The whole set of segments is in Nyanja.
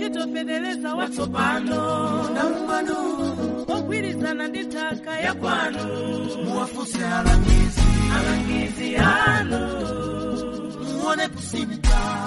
ntchito fetereza watsopano namumano ogwirizana ndi nthaka ya kwanu muwafunse alangizi alangizi anu muone kusimba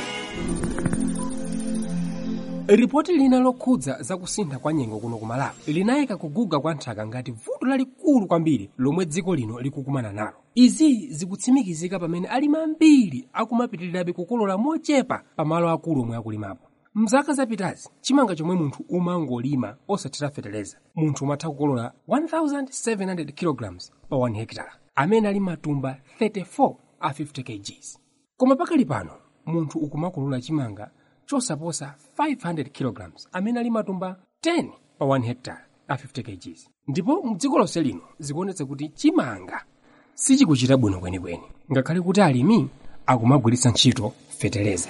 ripoti lina lokhudza zakusintha kwa nyengo kuno ku malawi linayika kuguga kwa nthaka ngati vuto lalikulu kwambiri lomwe dziko lino likukumana nalo izi zikutsimikizika pamene alimi ambiri akumapitirirabe kukolola mochepa pamalo akulu omwe akulimapo mzaka zapitazi chimanga chomwe munthu umangolima osathira fetereza munthu umatha kukolola 1700 kg pa 1 hektara amene ali matumba 34 a 50 kgs koma pakali pano munthu ukumakolola chimanga chosaposa 500 kg amene ali matumba 10 pa 1 hectare a 50 kgs ndipo mdziko lonse lino zikuonetsa kuti chimanga sichikuchita bwino kwenikweni ngakhale kuti alimi akumagwiritsa ntchito fetereza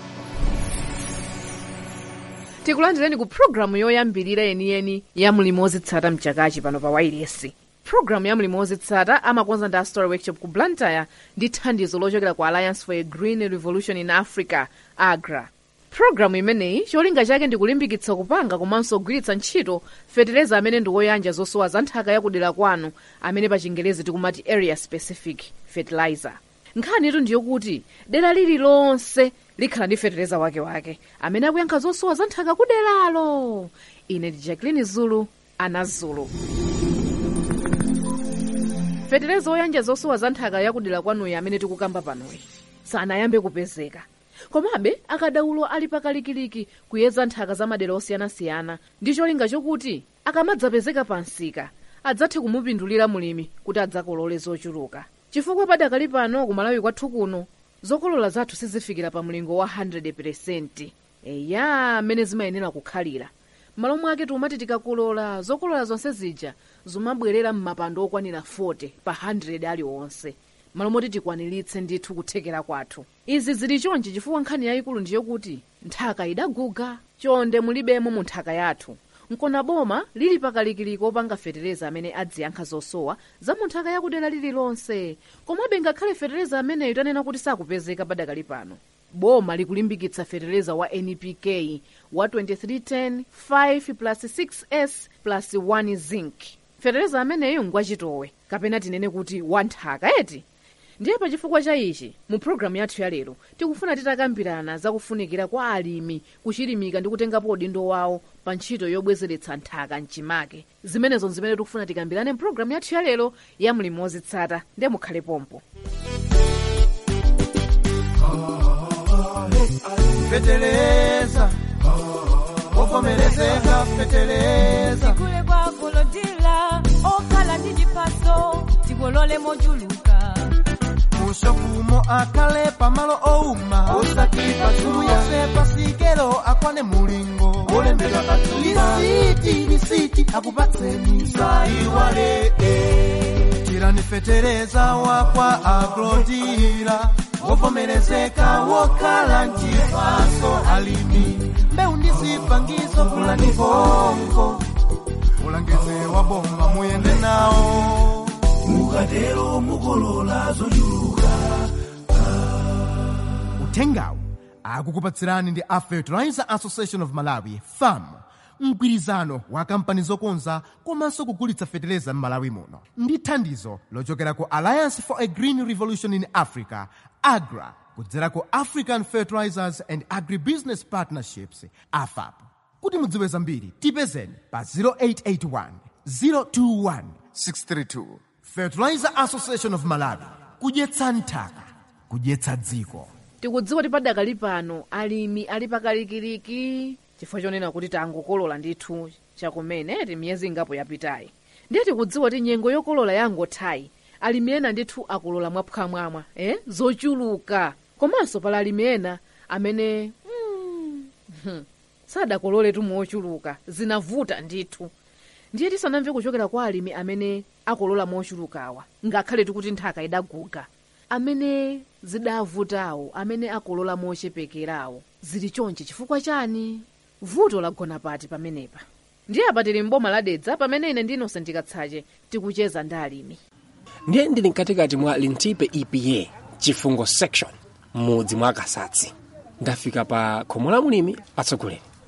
tikulandireni ku pulogalamu yoyambirira yeniyeni ya mlimi wozitsata mchakachi pano pa wailesi pulogalamu ya mlimi wozitsata amakonza ndi a story workshop ku blantyre ndi thandizo lochokera ku alliance for a green revolution in africa agra pulogalamu imeneyi cholinga chake ndi kulimbikitsa kupanga komanso kugwiritsa ntchito fetereza amene ndi woyanja zosowa za nthaka yakudera kwanu amene pa chingelezi tikumati area specific fertilizer nkhanitu ndiyokuti dera lililonse likhala ndi fetereza wakewake amene akuyankha zosowa za nthaka kuderalo ine ndi jacqueline zulu ana zulu fetereza woyanja zosowa za nthaka yakudera kwanuyi amene tikukamba panoyi sanayambe kupezeka komabe akadaulo ali pakalikiliki kuyeza nthaka za madera osiyanasiyana ndi cholinga chokuti akamadzapezeka pa msika adzathe kumupindulira mulimi kuti adzakolole zochuluka chifukwa padakali pano kumalawi kwathu kuno zokolola zathu sizifikira pa mlingo wa 100 eya amene zimayenera kukhalira m'malo mwake tikumati tikakolola zokolola zonse zija zimabwerera m'mapando okwanira 40 pa 100 aliwonse malo moti tikwaniritse ndithu kuthekera kwathu izi zili chonchi chifukwa nkhani yayikulu ndiyokuti nthaka idaguga chonde mulibemo mu nthaka yathu nkona boma lili pakalikiliki opanga fetereza amene adziyankha zosowa za mu nthaka yakudera lililonse komabe ngakhale fetereza ameneyo tanena kuti sakupezeka padakali pano boma likulimbikitsa fetereza wa npk wa 2310 5 plus 6s plus 1 zinc fetereza ameneyo ngwachitowe kapena tinene kuti wanthaka eti ndiye pa chifukwa cha ichi mu pulogalamu yathu ya lero tikufuna titakambirana zakufunikira kwa alimi kuchilimika ndi kutengapo udindo wawo pa ntchito yobwezeretsa nthaka mchimake zimenezo zimene tikufuna tikambirane mu pulogalamu yathu ya lero ya mlimi wozitsata ndiye mukhale pompo feteleza wovomerezeka feteleza kule kwa kolodila okhala ndi chipaso tikolole mochuluka mushokumo akhale pamalo owuma osati pasumu yonse pasikelo akwane mulingo olembedwa patula lisiti lisiti akupatseni saiwale tirani fetereza wakwa aglodira wovomerezeka wokhala nchipaso alimi mbeu ndi zipangizo fulani bongo ulangizi wa boma muyende nawo mukatero mukolola zochuluka uthengawu akukupatsirani ndi a fertilizer association of malawi fam mgwirizano wa kampani zokonza komanso kugulitsa feteleza m'malawi muno ndi thandizo lochokera ku alliance for a green revolution in africa agra kudzera ku african fertilizers and agribusiness partnerships afap kuti mudziwe zambiri tipezeni pa 0881 021 632 fertilizer association of malawi kudyetsa nthaka kudyetsa dziko tikudziwa kuti padakali pano alimi ali pakalikiliki chifukwa chonena kuti tangokolola ndithu chakumene ti miyezi ingapo yapitayi ndiye tikudziwa kuti nyengo yokolola yangothayi alimi ena ndithu akolola mwaphwamwamwa eh? zochuluka komanso pala alimi ena amene mm, hmm, sadakololetu mochuluka zinavuta ndithu ndiye tisanamve kuchokera kwa alimi amene akolola mochulukawa ngakhale tikuti nthaka idaguga amene zidavutawo amene akolola mochepekerawo zili chonchi chifukwa chani vuto lagona pati pamenepa ndiye apa tili mboma ladedza pamene ine ndi innocent katsache tikucheza ndi alimi ndiye ndili mkatikati mwa lintipe epa chifungo section m'mudzi mwa kasatsi ndafika pa khomo la mulimi atsogoleri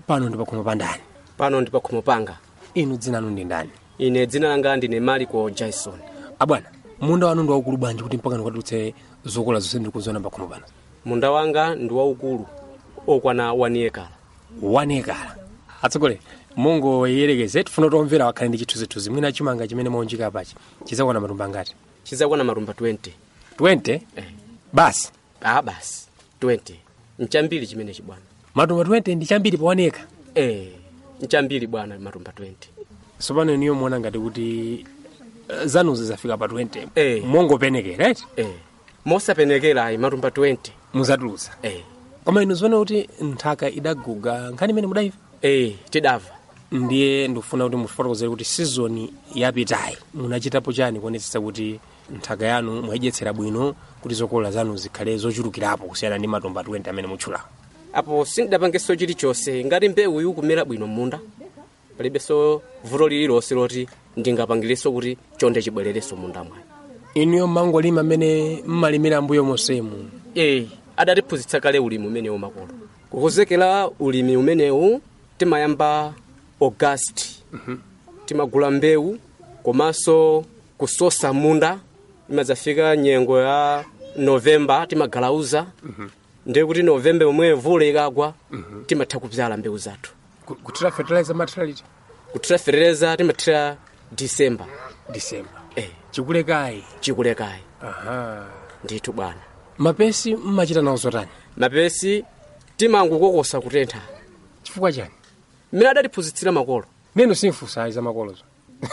pano ndi pakhomo pa ndani pano ndi pakhomo panga inu dzina lanu ndi ndani ine dzina langa ndine mariko jason abwana munda wanu ndi waukulu bwanji kuti mpaka ndikatulutse zokola zonse ndiri kuziona pakhomo pano munda wanga ndi waukulu okwana 1 ekala wanekala atsogoleri mungoyerekeze tifuna tomvera wakhale ndi chithunzithunzi mwina chimanga chimene maunjika pachi chizakwana matumba ngati chizakwana matumba 20 20 eh. basi ah basi 20 nchambiri chimenechi bwana matumba 20 ndi chambiri pawaneka eh nchambiri bwana matumba 20 sopano iniyo muona ngati kuti eh, zanuzi zafika pa 20 Eh. mongopenekera right eh mosapenekera ayi matumba 20 muzatulutsa eh koma inu zione kuti nthaka idaguga nkhani imene mudaiva eh tidava ndiye ndikufuna kuti mufotokozere kuti sizoni yapitayi munachitapo chani kuonetsetsa kuti nthaka yanu mwayidyetsera bwino kuti zokolola zanu zikhale zochulukirapo kusiyana ndi matumba 20 amene mutchulawo apo sindidapangenso chilichonse ngati mbewu ikumera bwino munda palibenso vuto lililonse loti ndingapangilenso kuti chonde chibwererenso munda mwayi inuyo mangolima amene mmalimira mbuyo monsemu eh adatiphunzitsa kale ulimi umenewu makolo kukonzekera ulimi umenewu timayamba augasti timagula mbewu komanso kusosa munda imadzafika nyengo ya novemba timagalauza ndiye kuti novemba omwe vula ikagwa timatha kubyala mbewu zathu Ku- kuthira fertilizer materiality kuthira fereleza timathira disemba december eh chikulekayi chikulekayi aha ndithu bwana mapesi mmachita nawo zotani mapesi timangokokosa kutentha chifukwa chani mmene adatiphunzitsira makolo neno simfusayi za makolozo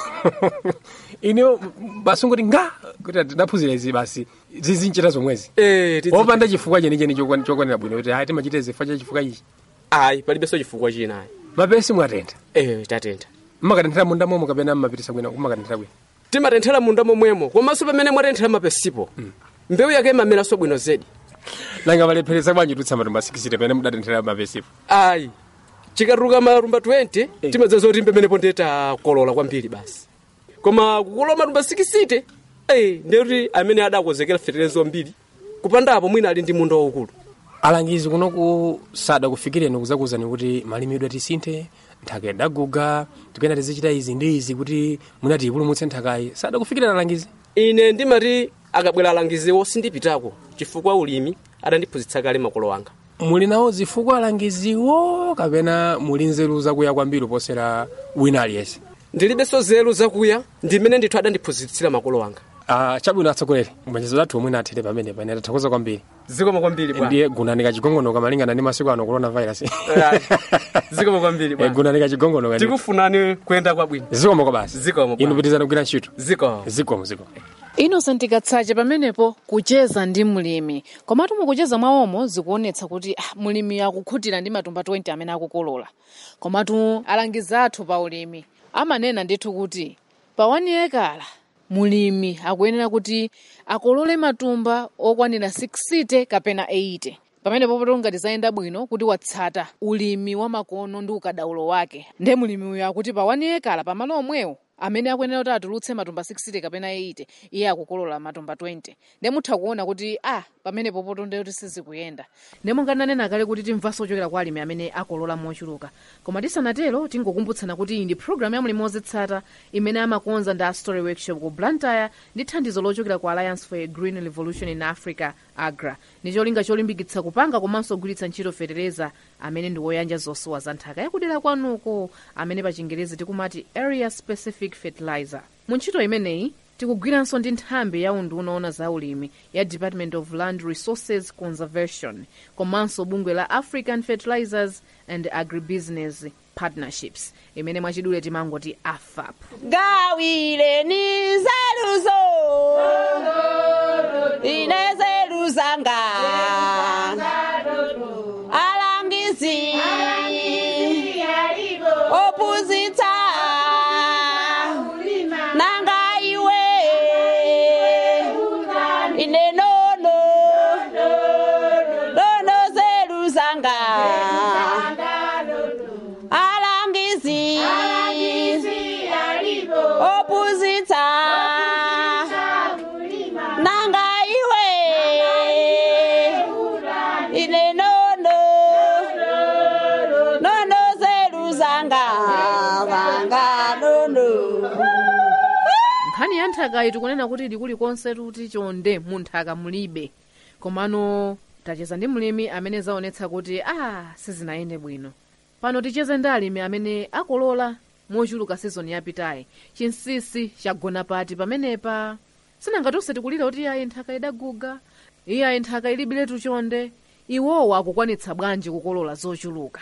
ineyo basi ngoti nga kuti tidaphunzira izi basi zizinchita zomwezi eh tidzi- opanda chifukwa chenicheni chokwan- chokwanira bwino kuti ayi timachita izi chifukwa cha chifukwa ichi ayi palibenso chifukwa china ayi mapesi mwatentha eh tatentha mmakatenthera munda momwe kapena mmapitisa bwino mmakatenthera bwino timatenthera munda momwemo komanso pamene mwatenthera mapesipo mbewu yake imameranso bwino zedi nanga valepheresa bwanji tutsa matumba 60 pamene mudatenthera mapesipo ayi chikatuluka matumba 20 timadzaza kuti pamenepo ndiye takolola kwambiri basi koma kukolola matumba 60 eh ndiye kuti amene adakonzekera feterezo mbiri kupandapo mwina ali ndi munda waukulu alangizi kunoku sada kufikireni kuzakuwuzani kuti malimidwe tisinthe nthaka idaguga tipena tizichita izi ndi izi kuti munati ipulumutse nthakayi sada kufikirani alangizi ine ndimati akabwera alangiziwo sindipitako chifukwa ulimi adandiphunzitsa kale makolo anga muli nawo zifukwa alangiziwo kapena muli nzeru zakuya kwambiri posera wina aliyense ndilibenso nzeru zakuya ndimene ndithu adandiphunzitsira makolo anga uh, chabwino atsogoleri mbanjezo zathu omwe nathere pamene pene tathokoza kwambiri zikomo kwambiri ndiye gunanika chigongonoka malingana ndi masiku ano coronavirus zikomo kwambiri Eh, gunanika chigongonoka ndi- tikufunani kuyenda kwabwino zikomo kwa basi Zikomo bwana. inu pitizani kugwira ntchito zikomo zikomo zikomo innocent katsache pamenepo kucheza ndi mlimi komatu mukucheza mwawomo zikuonetsa kuti ah, mlimi akukhutira ndi matumba 20 amene akukolola komatu alangizi athu pa ulimi amanena ndithu kuti pa wani ekala mulimi akuyenera kuti akolole matumba okwanira 60 kapena 80 pamenepo poto ngati zayenda bwino kuti watsata ulimi wa makono ndi ukadaulo wake nde mulimi uyo akuti pa wani ekala pamalo omwewo amene akuyenera kuti atulutse matumba 60 kapena 80 iye akukolola matumba 20 nde mutha kuona kuti ah pamenepo poto nde kuti sizikuyenda nde mungananena kale kuti timvanso ochokera kwa alimi amene akolola mochuluka koma tisanatero tingokumbutsana kuti iyi ndi programu ya mlimi wozitsata imene amakonza ndi a story workshop ku blantyre ndi thandizo lochokera ku alliance for a green revolution in africa agra ndi cholinga cholimbikitsa kupanga komanso kugwiritsa ntchito fetereza amene ndi woyanja zosowa za nthaka yakudera kwanuko amene pa chingerezi tikumati area specific fertilizer mu ntchito imeneyi tikugwiranso ndi nthambi ya unduna oona za ulimi ya department of land resources conservation komanso bungwe la african fertilizers and agribusiness partnerships imene mwachidule timangoti afap gawireni nzeruzo ine zeru zanga alangizi opuzita nanga iwe ine nono nono zeru zanga alangizi opuzita nanga iwe ine nono nono ze nthakayi tikunena kuti ili kulikonse tuti chonde munthaka mulibe komano tacheza ndi mlimi amene zaonetsa kuti ah sizinayende bwino pano ticheze ndi alimi amene akolola mochuluka sizoni yapitayi chinsisi chagona pati pamenepa sinangatonse tikulira kuti ayi nthaka idaguga iye ayi nthaka ilibiletu chonde iwowo akukwanitsa bwanji kukolola zochuluka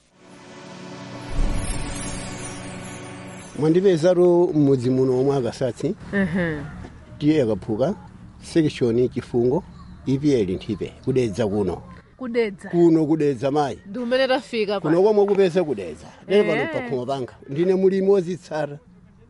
mwandipezatu m'mudzi muno omwe akasatsi tiye akaphuka sekishoni chifungo ipl nthipe kudedza kuno kudedza kuno kudedza mayi ndi umene tafika kuno komwe kupeza kudedza lero pano pakhomo panga ndine mulimi wozitsata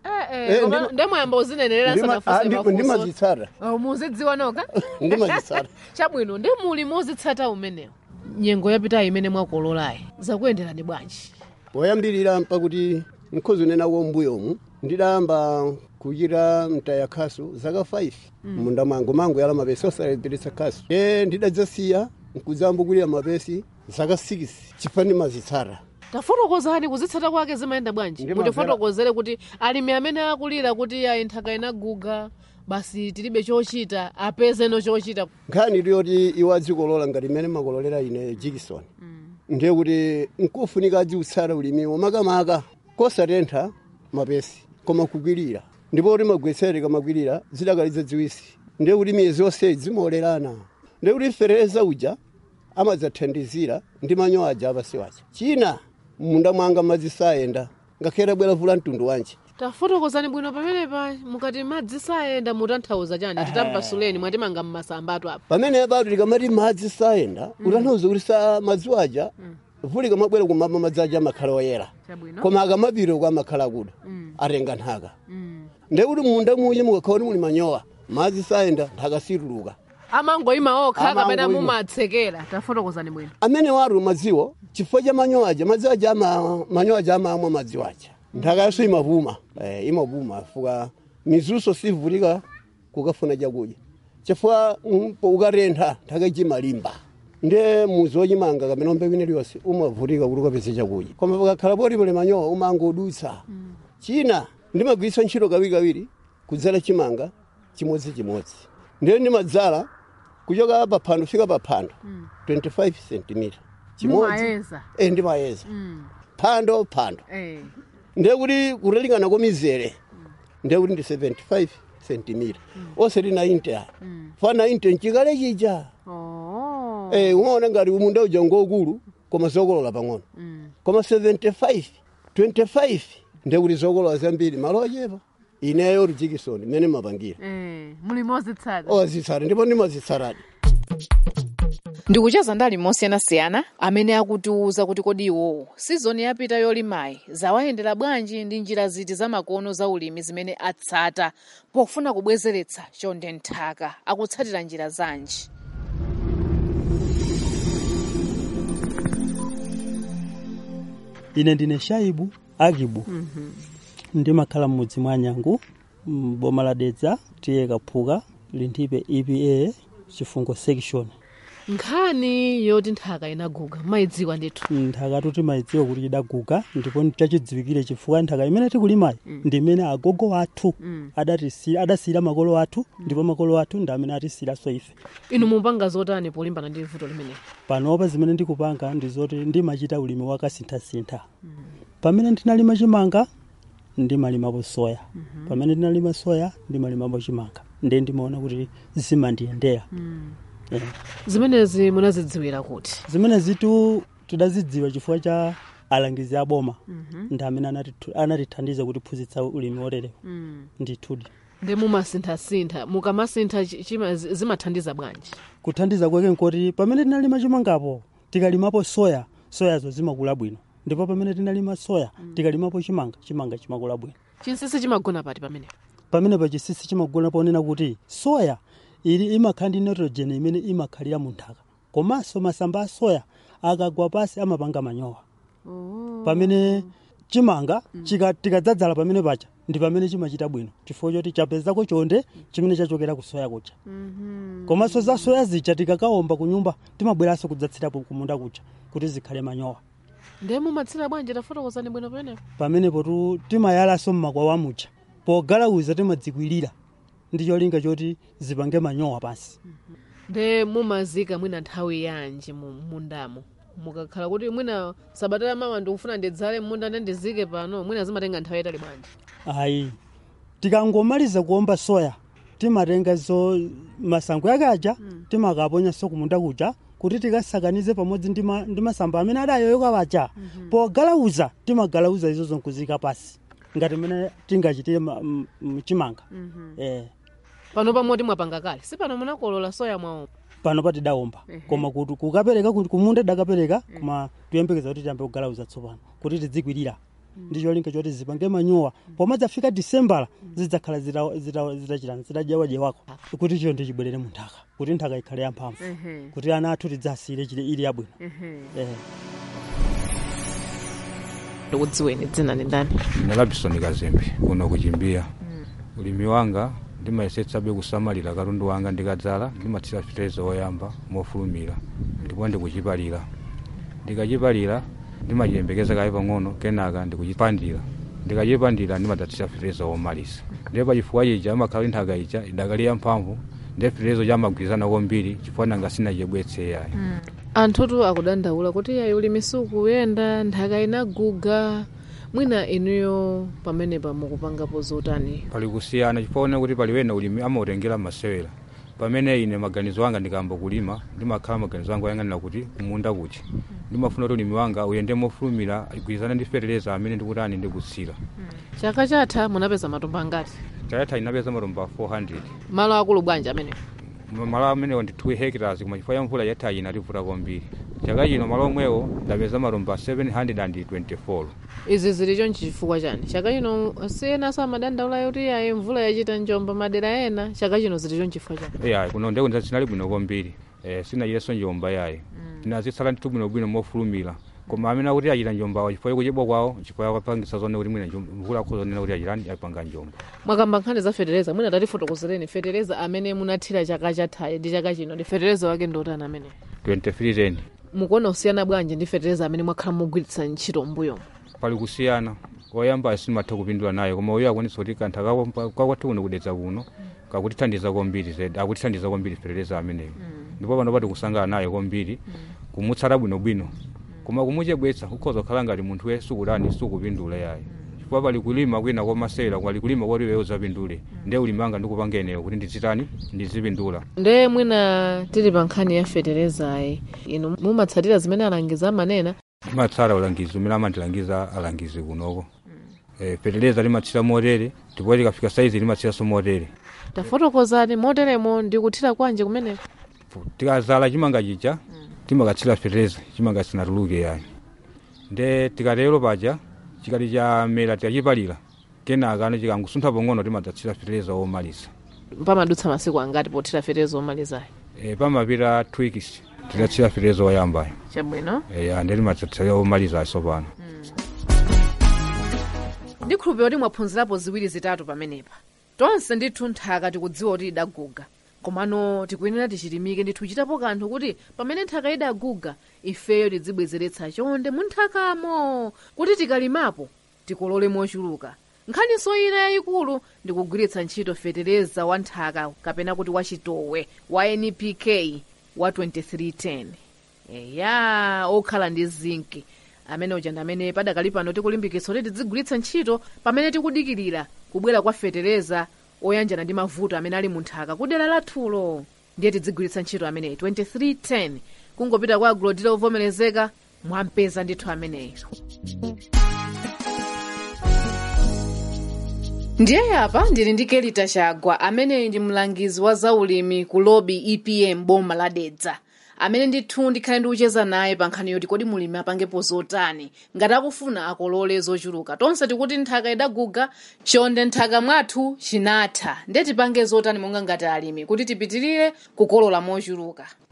Eh, ndima- ndemwayamba uzinenerera Ndima- ah, ndi- ndimazitsata muzidziwa noka ndimazitsata chabwino ndi muli mozitsata umenewo nyengo yapitayi imene mwakololayi zakuyenderani bwanji poyambirira mpakuti nkhozi unenawo mbuyomu ndidayamba kuchita mtaya khasu zaka 5 munda mwangu mangu yala mapesi osaleperetsa khasu e ndidadzasiya nkuzambukulira mapesi zaka 6 chifukwa ndimazitsata tafotokozani kuzitsata kwake zimayenda bwanji Ndimamvera- mutifotokozere kuti alimi amene akulira kuti ayi nthaka inaguga basi tilibe chochita apezeno chochita nkhani iliyoti iwo adzikolola ngati imene makololera ine jikison ndiye kuti nkufunika adziutsata ulimiwo makamaka kosatentha mapesi koma kukwirira ndipo kuti magwetsere kamakwirira zidakaliza dziwisi ndiye kuti miyezi yonse zimaolerana ndiye kuti fereza uja amadzathandizira ndi manyo aja apasi waja china munda mwanga madzi sayenda ngakhale bwera vula mtundu wanji tafotokozani bwino pamenepa mukati madzi sayenda mutanthauza chani titambasuleni mwatimanga mmasambatu apa pamene bado likamati madzi sayenda utanthauza kuti sa madzi aja vuli kamabwera kumama madzi aja amakhala oyera Chabwino. koma akamapita kwa amakhala akuda atenga nthaka ndiye kuti munda muye mukakhala kuti muli manyowa madzi sayenda nthaka situluka amangoyima okha kapena Amangoyima. mumatsekera tafotokozani bwino amene watu madziwo chifukwa cha manyowa aja madzi aja ama- manyowa aja amamwa madzi aja nthaka yaso imapuma eh, imapuma fuka mizuso sivutika kukafuna chakudya chifukwa mm, po ukatentha nthaka ichimalimba nde muzi wochimanga kamene ombe kwine liyonse umavutika kuti ukapeze chakudya koma pakakhala poti pali manyowa umangodutsa china ndimagwiritsa ntchito kawirikawiri kudzala chimanga chimodzimodzi ndiye ndimadzala kuchoka paphando fika paphando 25 cm Mumayeza. eh ndimayeza phando phando eh. ndiye kuti kutalingana kwa mizere ndiye kuti ndi 75 cm osati 90 aya fa 90 nchikale chija oh. eh umaona ngati umunda uja ngokulu koma zokolola pang'ono koma 75 25 ndiye kuti zokolola zambiri malo ochepa ineyo rijikisoni imene mapangira eh. muli mozitsata ozitsata ndipo ndimazitsatadi ndikucheza ndi alimi osiyanasiyana amene akutiwuza kuti kodi iwowo sizoni yapita yolimayi zawayendera bwanji ndi njira ziti zamakono za ulimi zimene atsata pofuna kubwezeretsa chonde nthaka akutsatira njira zanji ine ndine shaibu agibu ndimakhala m'mudzi mwa nyangu mboma la dedza tiye kaphuka linthipe epa chifungo section nkhani yoti nthaka inaguga mayidziwa ndithu nthaka tuti mayidziwa kuti idaguga ndipo chachidziwikire chifukwa nthaka imene tikulimayi ndi imene agogo athu adatisira adasiyira makolo athu ndipo makolo athu ndi amene atisiyiraso ife inu mupanga zotani polimbana ndi vuto limeneli panopa zimene ndikupanga ndi zoti ndimachita ulimi wakasinthasintha pamene ndinalima chimanga ndimalimapo soya pamene ndinalima soya ndimalimapo chimanga ndiye ndimaona kuti zimandiyendera Eh. zimenezi munazidziwira kuti zimene zitu tidazidziwa chifukwa cha alangizi aboma ndi amene anatitu- anatithandiza kutiphunzitsa ulimi woterewa ndithudi ndi mumasinthasintha mukamasintha chi- chima- zi- zimathandiza bwanji kuthandiza kwake nkoti pamene tinalima chimangapo tikalimapo soya soyazo zimakula bwino ndipo pamene tinalima soya tikalimapo chimanga chimanga chimakula bwino chinsisi chimagona pati pamenepo pamene pachisisi chimagona ponena kuti soya ili imakhala ndi nitrogen imene imakhalira mu nthaka komanso masamba a soya akagwa pasi amapanga manyowa pamene chimanga chika- tikadzadzala pamene pacha ndi pamene chimachita bwino chifukwa choti chapezako chonde chimene chachokera ku soya kucha komanso za soya zija tikakaomba ku nyumba timabweranso kudzatsirapo kumunda kucha kuti zikhale manyowa ndiye mumatsira bwanji tafotokozani bwino pamenepo pamenepo tu timayalanso mmakwawa mucha pogalauza timadzikwirira ndi cholinga choti zipange manyowa pansi nde mumazika mwina nthawi yanji mu mundamo mukakhala kuti mwina sabata ya mawa ndikufuna ndidzale munda nde ndizike pano mwina zimatenga nthawi yayitali bwanji ayi tikangomaliza kuomba soya timatenga zo masango yake aja timakaponyanso kumunda kuja kuti tikasakanize pamodzi ndi ma- ndi masamba amene adayoyoka paja pogalauza timagalauza izo zonkuzika pasi ngati mene tingachitire ma- m- m- chimanga eh pano pamoti mwapanga kale si pano munakolola soya mwawo pano patidaomba koma kuti kukapereka kuti kumunda dakapereka koma tuyembekeza kuti tiyambe kugalauza tsopano kuti tidzikwirira ndi cholinga choti zipange manyowa pomwe zafika disembala zidzakhala zita- zita- zitachitani zitadyawajewako kuti chiyo ndichibwerere mu nthaka kuti nthaka ikhale yamphamvu kuti ana athu tidzasiyire chile ili yabwino eh. ndikudziweni dzina ni ndani ine labison kazembe kuno kuchimbia ulimi wanga ndimayesetsabe kusamalira katundu wanga ndikadzala ndimathira fitezo woyamba mofulumira ndipo ndikuchipalira ndikachipalira ndimachiyembekeza kaye pang'ono kenaka ndikuchipandira ndikachipandira ndimadathira fitezo womalisa ndiye pachifukwa chija amakhala kuti nthaka ija idakali yamphamvu ndiye fitezo chamagwirizana kwambiri chifukwa nanga sinachibwetse yayi anthutu akudandaula kuti yayi ulimi sukuyenda nthaka inaguga mwina inuyo pamenepa mukupangapo zotani pali kusiyana chifukwa kuti pali wena ulimi amautengera masewera pamene ine maganizo anga ndikamba kulima ndimakhala maganizo anga oyang'anira kuti kumunda kuti ndimafuna kuti ulimi wanga uyende mofulumira igwirizana ndi fetereza amene ndikutani ndikutsira chaka chatha munapeza matumba angati chayatha inapeza matumba 400 malo akulu bwanji amene Ma- malo amenewo ndi 2 hectares koma chifukwa cha mvula yathayi inativuta kwambiri chaka chino malo omwewo ndapeza matumba 724 izi zili chonchi chifukwa chani chaka chino siyenaso amadandaula kuti yayi mvula yachita njomba madera ena chaka chino zili chonchi chifukwa chani eyayi kuno ndeko ndinali bwino kwambiri eh, sinachitanso njomba yayi tinazitsala nditu bwinobwino mofulumira koma amene akuti achita njombawo chifukwa kuchedwa kwawo chifukwa akapangisa zone kuti mwina njom- mvula akhozonena kuti achitani apanga njomba mwakamba nkhani za fetereza mwina tatifotokozereni fetereza amene munathira chaka chathayi ndi chaka chino ndi fetereza wake ndotani amene 2310 mukuona kusiyana bwanji ndi fetereza amene mwakhala mugwiritsa ntchito mbuyo pali kusiyana oyamba simatha kupindula naye koma uyo akwanisa kuti kantha kako- kakwathu kuno kudetsa kuno kakutithandiza kwambiri zedi akutithandiza kwambiri fetereza ameneyo ndipo pano pati kusangana naye kwambiri kumutsata bwinobwino koma kumuchebwetsa ukhoza kukhala ngati munthu we sukulani sukupindula yayi chifukwa pali kulima kwina kwamasewera pali kulima kwati wewe uzapindule ndiye ulimi wanga ndikupanga eneyo kuti ndizitani ndizipindula nde mwina tili pa nkhani ya feterezayi inu mumatsatira zimene alangiza amanena timatsala ulangizi umene amandilangiza alangizi kunoko eh, fetereza limatsira motere ndipo likafika saizi limatsiranso motere tafotokozani moteremo ndikuthira kwanje kumeneko tikazala chimanga chija timakatsira fetereza chimanga sinatuluke yayi nde tikatero paja chikati chamera tikachipalira kenaka ano chikangusuntha pang'ono timadzatsira fetereza womalisa pamadutsa masiku angati pothira fetereza omalizayi e, pamapita two weeks tidatsira fetereza woyambayo chabwino e, ande timadzatsira womaliza tsopano ndikhulupirira kuti mwaphunzirapo ziwiri zitatu pamenepa tonse ndithu nthaka tikudziwa kuti idaguga komano tikuyenera tichilimike ndithu tichitapo kanthu kuti pamene nthaka idaguga ifeyo tidzibwezeretsa chonde mu nthakamo kuti tikalimapo tikolole mochuluka nkhaniso ina yayikulu ndikugwiritsa ntchito fetereza wa nthaka kapena kuti wachitowe wa npk wa 2310 eya okhala ndi zinki amene uja ndi amene padakali pano tikulimbikitsa kuti tidzigwiritsa ntchito pamene tikudikirira kubwera kwa fetereza oyanjana ndi mavuto amene ali mu nthaka kudera lathulo ndiye tidzigwiritsa ntchito ameneyi 2310 kungopita kwa agulodira ovomerezeka mwampeza ndithu ameneyi ndiye apa ndili ndi kelita chagwa ameneyi ndi mlangizi wa zaulimi ku lobi epm boma la dedza amene ndithu ndikhale ndikucheza naye pa nkhani yoti kodi mulimi apangepo zotani ngati akufuna akolole zochuluka tonse tikuti nthaka idaguga chonde nthaka mwathu chinatha ndiye tipange zotani monga ngati alimi kuti tipitirire kukolola mochuluka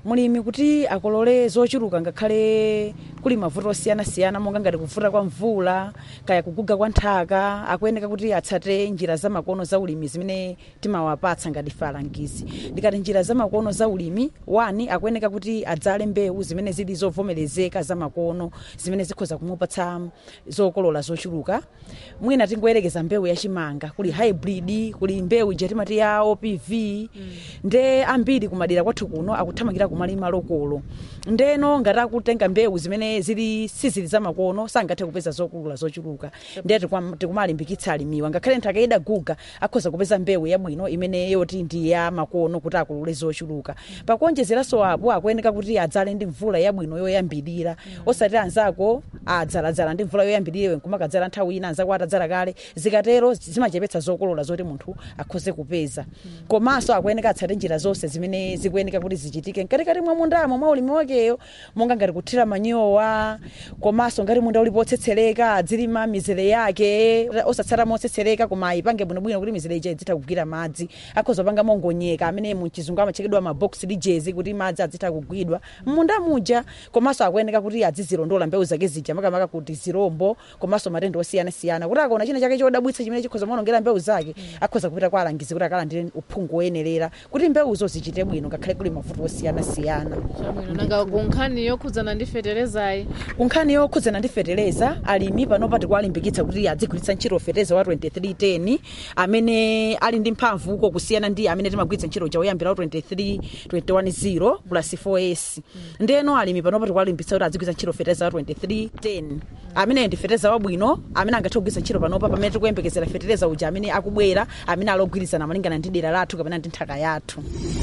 mulimi kuti akolole zochuluka ngakhale kuli mavuto osiyanasiyana monga ngati kuvuta kwa mvula kaya kuguga kwa nthaka akuyeneka kuti atsate njira zamakono za ulimi zimene timawapatsa ngati ife alangizi ndikati njira zamakono za ulimi wani akuyeneka kuti adzale mbewu zimene zili zovomerezeka zamakono zimene zikhoza kumupatsa zokolola zochuluka mwina tingoyerekeza mbewu yachimanga kuli hybrid kuli mbewu ija timati ya opv nde ambiri kumadera kwathu kuno akuthamangira kumalima lokolo ndeno ngati akutenga mbewu zimene zili sizili zamakono sangathe kupeza zokulula zochuluka ndiye tikwam- tikumalimbikitsa alimiwa ngakhale nthaka idaguga akhoza kupeza mbewu yabwino imene yoti ndi ya makono kuti akulule zochuluka pakuonjezeranso apo akuyeneka kuti adzale ndi mvula yabwino yoyambirira osati anzako adzaladzala ndi mvula yoyambirira iwe nkumakadzala nthawi ina anzako atadzala kale zikatero zimachepetsa zokolola zoti munthu akhoze kupeza komanso akuyeneka atsate njira zonse zimene zikuyeneka kuti zichitike mkatikati mwa mundamo mwa ulimi wakeyo monga ngati kuthira manyowa komanso ngati munda ulipo otsetsereka adzilima mizere yake osatsata motsetsereka koma ipange bwinobwino kuti mizere ija idzitha kugwira madzi akhoza panga mongonyeka amene muchizungu amachekedwa mabox lijezi kuti madzi adzitha kugwidwa munda muja komanso akuyeneka kuti adzizilondola mbewu zake zija makamaka kuti zirombo komanso matenda osiyanasiyana kuti akaona china chake chodabwitsa chimene chikhoza maonongera mbewu zake akhoza kupita kwa alangizi kuti akalandire uphungu woyenerera kuti mbewuzo zichite bwino ngakhale kuli mavuto osiyanasiyana chabwino nanga kunkhani yokhudzana ndi feterezayi kunkhani yokhudzana ndi fetereza alimi panopa tikuwalimbikitsa kuti adzigwiritsa ntchito fetereza wa 2310 amene ali ndi mphamvu uko kusiyana ndi amene timagwiritsa ntchito uja woyambira wa 23 210 plus 4s ndeno alimi panopa tikuwalimbikitsa kuti adzigwiritsa ntchito fetereza wa 2310 amene ndi fetereza wabwino amene angathe kugwiritsa ntchito panopa pamene tikuyembekezera fetereza uja amene akubwera amene alogwirizana malingana ndi dera lathu kapena ndi nthaka yathu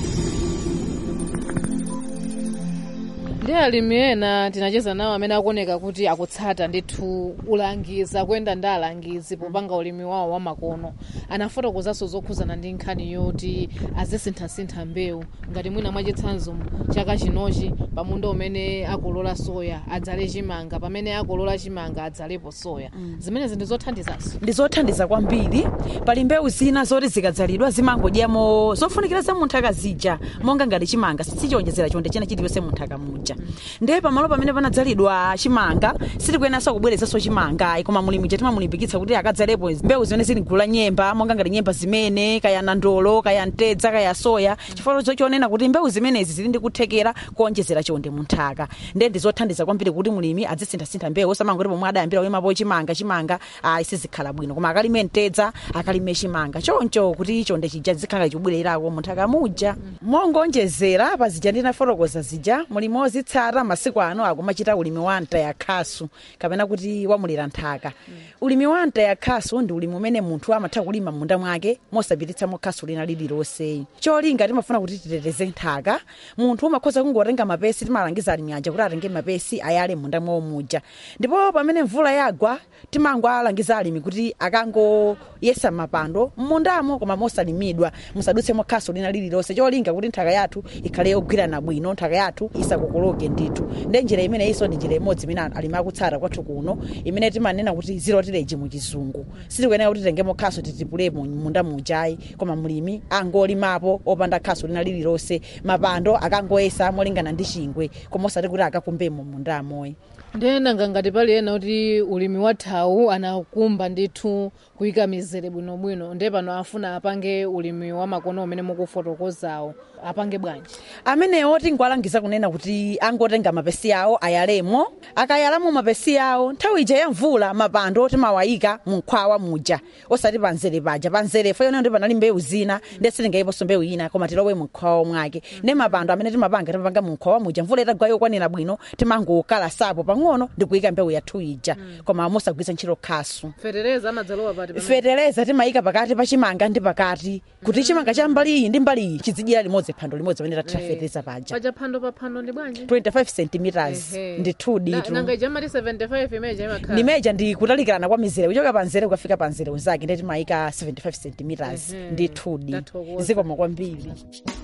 ndi alimi ena tinacheza nawo amene akuoneka kuti akutsata ndithu ulangizi akuyenda ndi alangizi popanga ulimi wawo wamakono anafotokozanso zokhudzana ndi nkhani yoti azisinthasintha mbewu ngati mwina mwachitsanzo chaka chinochi pamunda umene akolola soya adzale chimanga pamene akolola chimanga adzalepo soya zimenezi ndi zothandizanso ndi zothandiza kwambiri pali mbewu zina zoti zikadzalidwa zimangodyamo zofunikira za munthaka zija monga ngati chimanga sichiwonjezera chonde china chiliyonse munthaka muja ndiye pamalo pamene panadzalidwa chimanga sitikuyenanso kubwerezanso chimanga koma mulimi ja timamulimbikitsa kuti akadzalepo mbewu zimene zili gulu la nyemba monga ngati nyemba zimene kaya nandolo kaya mtedza kaya soya chifukwa chonena kuti mbewu zimenezi zili ndi kuthekera kuonjezera chonde munthaka ndiye ndi zothandiza kwambiri kuti mulimi azisinthasintha mbewu osamangoti pomwe adayambira uyimapo chimanga chimanga ayi sizikhala bwino koma akalime mtedza akalime chimanga choncho kuti chonde chija zikhala chibwererako munthaka muja mongonjezera pa zija ndinafotokoza zija mulimi ozitsata masiku ano akumachita ulimi wa mtayakhasu kapena kuti wamulira nthaka ulimi wa mtayakhasu ndi ulimi umene munthu amatha kulima munda mwake mosapititsamo khasu lina lililonse cholinga timafuna kuti titeteze nthaka munthu umakhoza kungotenga mapesi timalangiza alimi aja kuti atenge mapesi ayale munda mwawo muja ndipo pamene mvula yagwa timangoalangiza alimi kuti akangoyesa mapando mmundamo koma mosalimidwa musadutsemo khasu lina lililonse cholinga kuti nthaka yathu ikhale yogwirana bwino nthaka yathu isakokoloke ndithu nde njira imene iso ndi njira imodzi imene alimi akutsata kwathu kuno imene timanena kuti zero tillage muchizungu sitikuyenera kuti titengemo khasu titipulemo munda mujayi koma mulimi angolimapo opanda khasu lina lililonse mapando akangoyesa molingana ndi chingwe koma osati kuti akakumbemo mundamoyi ndiyena ngati pali ena kuti ulimi wathawu anakumba ndithu kuyika mizere bwinobwino ndiye pano afuna apange ulimi wamakono umene mukufotokozawo apange bwanji amenewo tingowalangiza kunena kuti angotenga mapesi awo ayalemo akayalamo mapesi awo nthawi ija ya mvula mapando timawayika munkhwawa muja osati panzere paja panzere fo yonena ndi panali mbewu zina ndi sitingayiponso mbewu ina koma tilowe munkhwawa mwake ndi mapando amene timapanga timapanga munkhwawa muja mvula itagwa yokwanira bwino timangokalasapo pang'ono ndi kuyika mbewu yathu ija koma mosagwiritsa ntchito khasu fetereza amadzalowa pati pamene? fetereza timayika pakati pa chimanga ndi pakati kuti chimanga cha mbali iyi ndi mbali iyi chizidyera limodzi phando limodzi pamene tathira Eh, fetereza paja paja phando pa phando ndi bwanji 25 centimeters Ehe. ndi 2 Na- ditu nanga ija mati 75 imeja imakhala nimeja ndi kutalikirana kwa mizere kuchoka panzere kukafika panzere unzake ndi timayika 75 centimeters Ehe. ndi 2 d Ndathokoza. zikoma kwambiri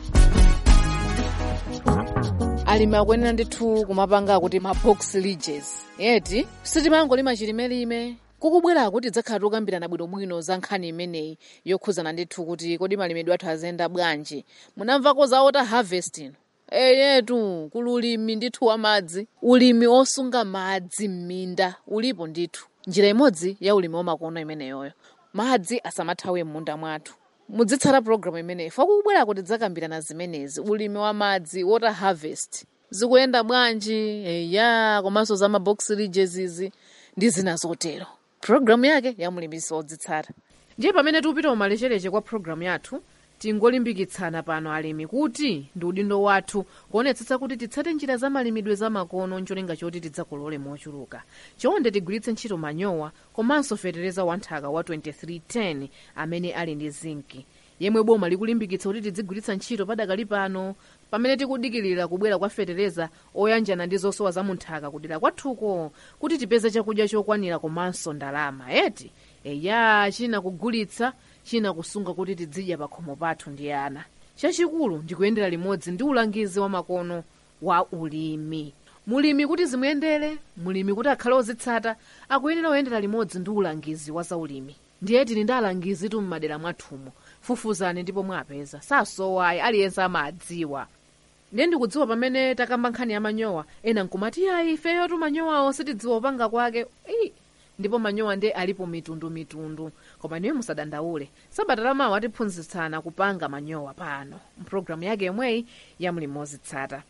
alimi akuyenera ndithu kumapanga kuti ma box ridges yeti sitimangolima chilimelime kukubwera kuti tidzakhala tikukambirana bwinobwino za nkhani imeneyi yokhudzana ndithu kuti kodi malimidwe athu azenda bwanji munamvako za water harvesting eyetu kuli ulimi ndithu wa madzi ulimi osunga madzi m'minda ulipo ndithu njira imodzi ya ulimi wamakono imeneyoyo madzi asamathawe m'munda mwathu mudzitsata programu imeneyi fakubwerako tidzakambirana zimenezi ulimi wa madzi water harvest zikuyenda bwanji eya komanso za mabox ridges izi ndi zina zotero programu yake ya mulimisi wodzitsata ndiye pamene tikupita umalechereche kwa programu yathu tingolimbikitsana pano alimi kuti ndi udindo wathu kuonetsetsa kuti titsate njira za malimidwe za makono ncholinga choti tidzakolole mochuluka chonde tigwiritse ntchito manyowa komanso fetereza wanthaka wa 2310 amene ali ndi zinki yemwe boma likulimbikitsa kuti tidzigwiritsa ntchito padakali pano pamene tikudikirira kubwera kwa fetereza oyanjana ndi zosowa za munthaka kudera kwathuko kuti tipeze chakudya chokwanira komanso ndalama eti eya china kugulitsa china kusunga kuti tidzidya pakhomo pathu ndi ana chachikulu ndikuyendera limodzi ndi ulangizi wa makono wa ulimi mulimi kuti zimuyendere mulimi kuti akhale ozitsata akuyenera kuyendera limodzi ndi ulangizi wa zaulimi ndiye tili ndi alangizi tu m'madera mwathumo fufuzani ndipo mwapeza sasowayi aliyense amadziwa ndiye ndikudziwa pamene takamba nkhani ya manyowa ena nkumati ayi ifeyo tu manyowawo sitidziwa upanga kwake Ii, ndipo manyowa ndiye alipo mitundumitundu koma niwe musadandaule sabata lamawa atiphunzitsana kupanga manyowa pano mpulogalamu yake yomweyi ya mlimi wozitsata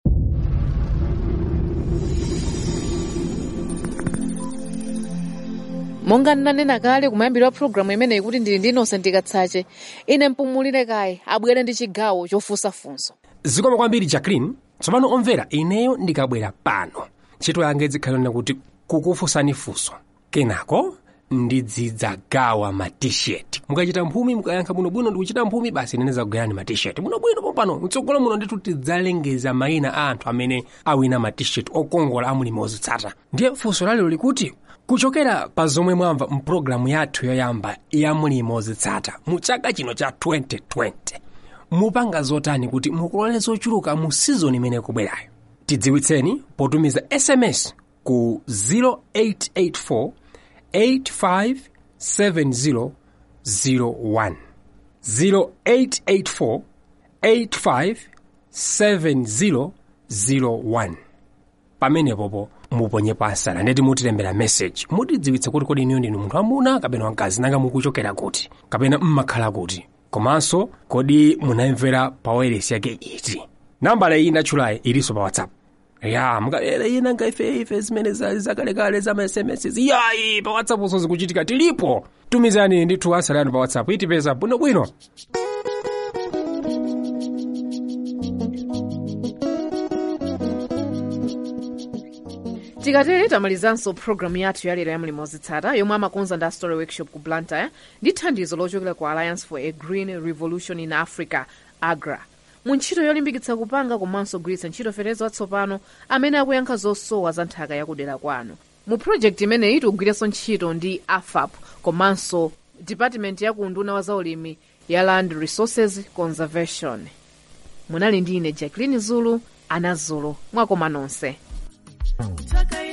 monga ndinanena kale kumayambiro wa pulogalamu imeneyi kuti ndili ndi innocent katsache ine mpumulire kaye abwere ndi chigawo chofunsafunso zikoma kwambiri jacqueline tsopano omvera ineyo ndikabwera pano ntchito yanga izikhalira kuti kukufunsani funso kenako ndidzidzagawa ma t-shirt mukachita mphumi mukayankha bwinobwino ndikuchita mphumi basi nene zakugayani ma t-shirt bwinobwino pompano mtsogolo muno ndithu tidzalengeza mayina a anthu amene awina ma t-shirt okongola amulimi ozitsata ndiye funso lalero likuti kuchokera pa zomwe mwamva mpulogalamu yathu yoyamba ya mulimi ozitsata mu chaka chino cha 2020 mupanga zotani kuti mukolole zochuluka mu sizoni imene ikubwerayo tidziwitseni potumiza sms ku 0884 857001 0884 857001 pamenepopo muponye pasala ndeti mutilembera message mutidziwitse kuti kodi iniyo ndinu munthu amuna kapena wamkazi nanga mukuchokera kuti kapena mmakhala kuti komanso kodi munamvera pa wailesi yake iti nambala iyi ndatchulayi ilinso pa whatsapp ya mukalera ina ngaife ife zimene zali zakalekale za ma sms yayi pa whatsapp so zikuchitika tilipo tumizani ndithu asalani pa whatsapp itipeza bwinobwino tikatere tamalizanso programu yathu yalero ya mlimi wozitsata yomwe amakonza ndi story workshop ku blantyre ndi thandizo lochokera ku alliance for a green revolution in africa agra mu ntchito yolimbikitsa kupanga komanso kugwiritsa ntchito fetezo watsopano amene akuyankha zosowa za nthaka yakudera kwanu mu project imeneyi tikugwiranso ntchito ndi afap komanso department ya kunduna wa zaulimi ya land resources conservation munali ndi ine jacqueline zulu ana zulu mwakoma nonse Taka